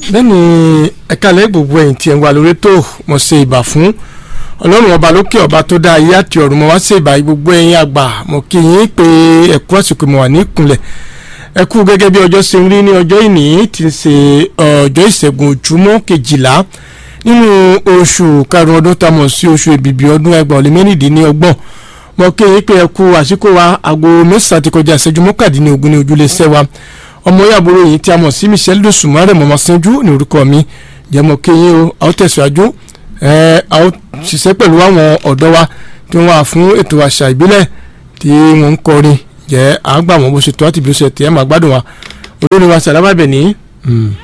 bẹ́ẹ̀ni ẹ̀ka lẹ́ gbogbo ẹ̀yìn tí ẹ̀ ń wà lórí tó mọ̀ ṣe ìbà fún ọlọ́run ọba lókè ọba tó dá ayé àti ọ̀run mọ̀ wá ṣe ìbà gbogbo ẹ̀yìn àgbà mọ̀ kí yín pé ẹ̀kú àsìkò mọ̀ wà ní ìkúnlẹ̀ ẹ̀kú gẹ́gẹ́ bí ọjọ́ ṣe ń rí ní ọjọ́ ìní tí ń ṣe ọjọ́ ìṣẹ́gun ojúmọ́ kejìlá nínú oṣù karùn-ún ọdún tá a mọ̀ sí oṣù èbìbì ọdún ẹgbàá ọ̀lẹ́ mẹ́rìndínlọ́gbọ̀n mọ̀ kí yín pé ẹ̀kú àsìkò wa aago mẹ́sàn-án ti kọjá ìṣẹ́jú mọ́kàdínlógún ní ojúlé sẹ́wà ọmọ yàbúrò yìí tí a mọ̀ sí michelle dosùmọ́rẹ́ mọ̀mọ́ sanjú ní orúkọ mi jẹ́mọ̀ kéyìn o a ó tẹ̀síwájú a ó ṣiṣẹ́ pẹ̀lú àwọn ọ̀dọ́ wa tí wọ́n wà fún ètò àṣà ìbílẹ̀ tí wọ́n ń kọrin jẹ́ àgbà wọn bó ṣe tó àti bí ó ṣe tẹ̀ ẹ́ máa gbádùn wa olórin wa sàlámà bẹ̀ ní.